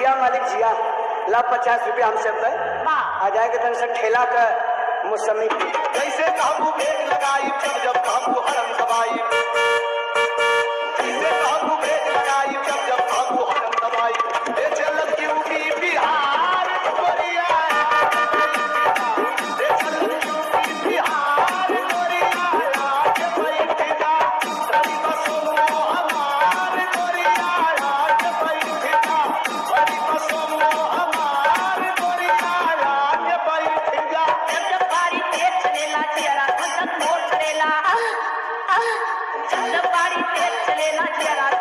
जिया मालिक जिया ला पचास रुपया हमसे पे वाह। आ जाएगा तन से ठेला का मौसमी पी जैसे कहबू भेज लगाई जब जब कहबू हरम दबाई जैसे कहबू भेज लगाई जब जब कहबू हरम दबाई ए चलत यूपी बिहार कोरिया ए चलत यूपी बिहार कोरिया आज बैठेगा रवि बसों हमार कोरिया आज बैठेगा रवि बसों हमार कोरिया आज बैठेगा जब जब गाड़ी तेज चलेला जियरा धक धक मोर चलेला जब जब गाड़ी तेज चलेला जियरा